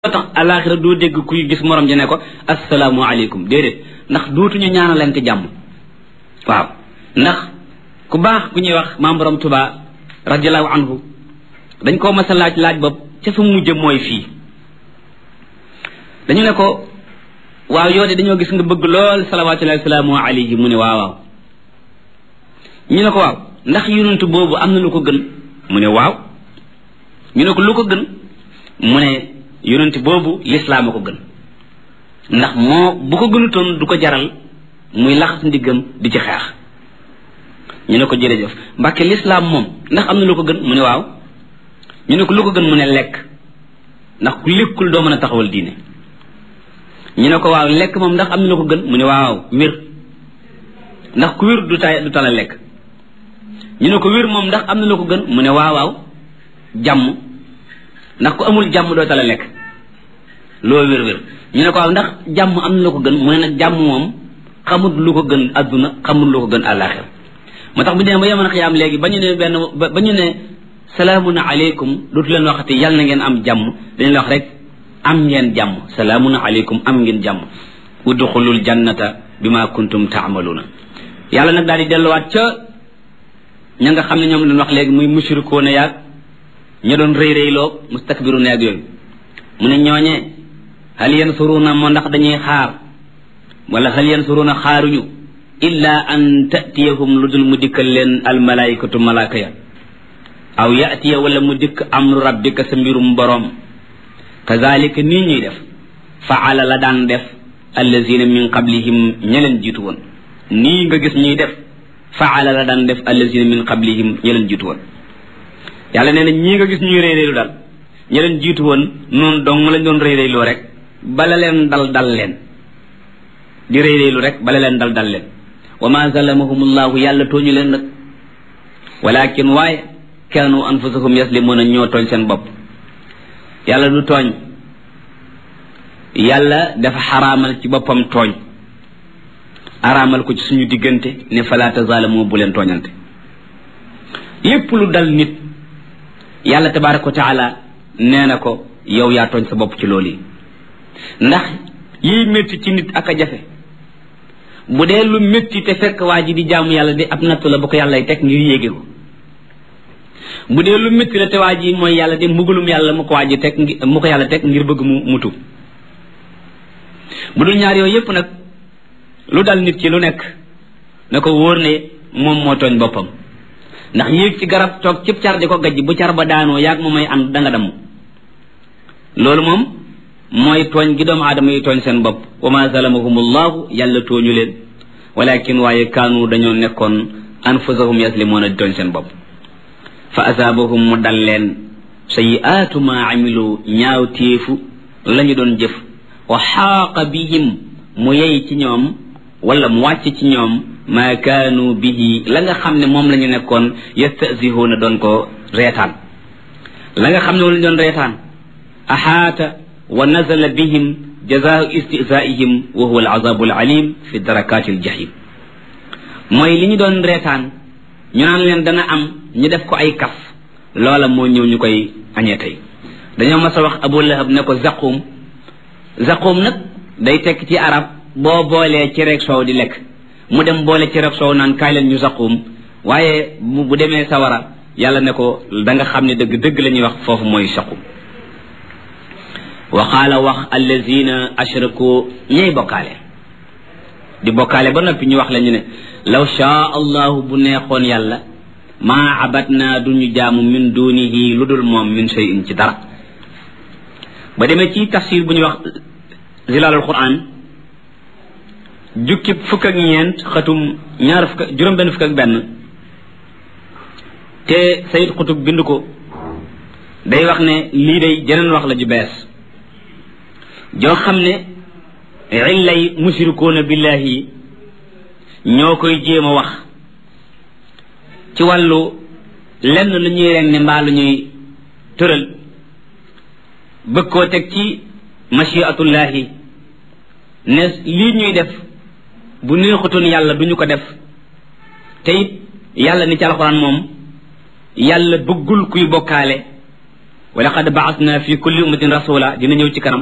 tax alaxira doo dégg kuy gis morom ji ne ko assalaamu aleykum déedéet ndax dootuñu ñaanalante jàmm waaw ndax ku baax ku ñuy wax maam borom tuba radiallahu anhu dañ koo mas a laaj laaj bopp ca fa mujj mooy fii dañu ne ko waaw yow de dañoo gis nga bëgg lool salawatullahi wasalaamu alayhi mu ne waaw waaw ñu ne ko waaw ndax yonent boobu am na lu ko gën mu ne waaw ñu ne ko lu ko gën mu ne yonent boobu lislaam a ko gën ndax moo bu ko gënutoon du ko jaral muy laxas ndiggam di ci xeex ñu ne ko jërëjëf mbàkke lislaam moom ndax am na lu ko gën mu ne waaw ñu ne ko lu ko gën mu ne lekk ndax ku lekkul doo mën a taxawal diine ñu ne ko waaw lekk moom ndax am na lu ko gën mu ne waaw wér ndax ku wér du tay du tala lekk ñu ne ko wér moom ndax am na lu ko gën mu ne waaw waaw jàmm ndax ku amul jàmm doo tala lekk loo wér wér ñu ne ko waaw ndax jàmm am na lu ko gën mu ne nag jàmm moom xamut lu ko gën adduna xamut lu ko gën àllaaxira moo tax bu ñu nee ba yemoon xiyaam léegi ba ñu ne benn ba ñu ne salaamun aleykum dootu leen waxati yàlla na ngeen am jàmm dañu la wax rek am ngeen jàmm salaamun aleykum am ngeen jàmm udxulul jannata bima kuntum taamaluuna yàlla nag daal di delluwaat ca ña nga xam ne ñoom lañ wax léegi muy mushrikoona yaag ña doon rëy rëyloo mustakbiruuna yaag yooyu mu ne ñooñee hal yansuruuna moo ndax dañuy xaar wala hal yansuruuna xaaruñu illa an tatiyahum lu dul mu dikkal leen almalaikatu malaaka ya aw yatiya wala mu dikk amru rabbika sa mbirum boroom kazalika nii ñuy def faala la daan def allazina min qablihim ña leen jiitu woon nii nga gis ñuy def faala la daan def allazina min qablihim ña leen jiitu woon yàlla nee na ñii nga gis ñuy réy-réylu daal ña leen jiitu woon noonu dong lañ doon réy-réyloo rek bala leen dal dal leen di réy-réylu rek bala leen dal dal leen wa ma zalamahumullahu yàlla tooñu leen nag walakin waaye kaanu anfusahum yaslimuna ñoo tooñ seen bopp yàlla du tooñ yàlla dafa xaraamal ci boppam tooñ araamal ko ci suñu diggante ne fala tazalamu bu leen tooñante lépp lu dal nit yàlla tabaraka wa taala nee na ko yow yaa tooñ sa bopp ci loolu yi ndax yiy métti ci nit ak a jafe bu dee lu métti te fekk waa ji di jaamu yàlla di ab nattu la bu ko yàllay teg ngir yéege ko bu dee lu métti la te waa ji mooy yàlla de mbugalum yàlla mu ko waa ji teg mu ko yàlla teg ngir bëgg mu mutu bu dul ñaar yooyu yépp nag lu dal nit ci lu nekk na ko wóor ne moom moo tooñ boppam ndax yéeg ci garab toog cib car di ko gajj bu car ba daanoo yaag moom may ànd danga damm loolu moom mooy tooñ gi doomu aadama yi tooñ seen bopp wa ma zalamahumullahu yàlla tooñu leen walakin waaye kaanu dañoo nekkoon anfusahum yaslimuuna di tooñ seen bopp fa asaabahum mu dal leen sayiaatu ma amilu ñaaw téefu la ñu doon jëf wa xaaqa bihim mu yey ci ñoom wala mu wàcc ci ñoom maa kaanu bihi la nga xam ne moom la ñu nekkoon yastasihuuna doon ko reetaan la nga xam ne moom la ñu doon reetaan axaata wa nazala bihim jazaau istizaihim wa huwa alazabu alalim fi darakaati aljahim mooy li ñu doon reetaan ñu naan leen dana am ñu def ko ay kaf loola moo ñëw ñu koy añee tey dañoo mas a wax abu lahab ne ko zaqum zaqum nag day tekk ci arab boo boolee ci rek soow di lekk mu dem boole ci rek soow naan kaay leen ñu zaqum waaye bu demee sawara yàlla ne ko da nga xam ne dëgg dëgg la ñuy wax foofu mooy saqum wa qaala wax allazina ashraku ñay bokkaale di bokkaale ba noppi ñu wax la ñu ne law shaa allahu bu neexoon yàlla maa abatna duñu jaamu min dunihi lu dul moom min shay'in ci dara ba demee ci tafsir bu ñuy wax zilalul quran jukki fukk ak ñeent xatum ñaar fukk juróom benn fukk ak benn te sayid xutub bind ko day wax ne lii day jeneen wax la ju bees joo xam ne illay mushrikuuna billahi ñoo koy jéem a wax ci wàllu lenn lu ñuy ren ne mbaa lu ñuy tëral bëgg koo teg ci machiatullahi ne lii ñuy def bu neexutoon yàlla duñu ko def te it yàlla ni ci alxuraan moom yàlla bëggul kuy bokkaale wa laqad baasna fi kulli ummatin rasula dina ñëw ci kanam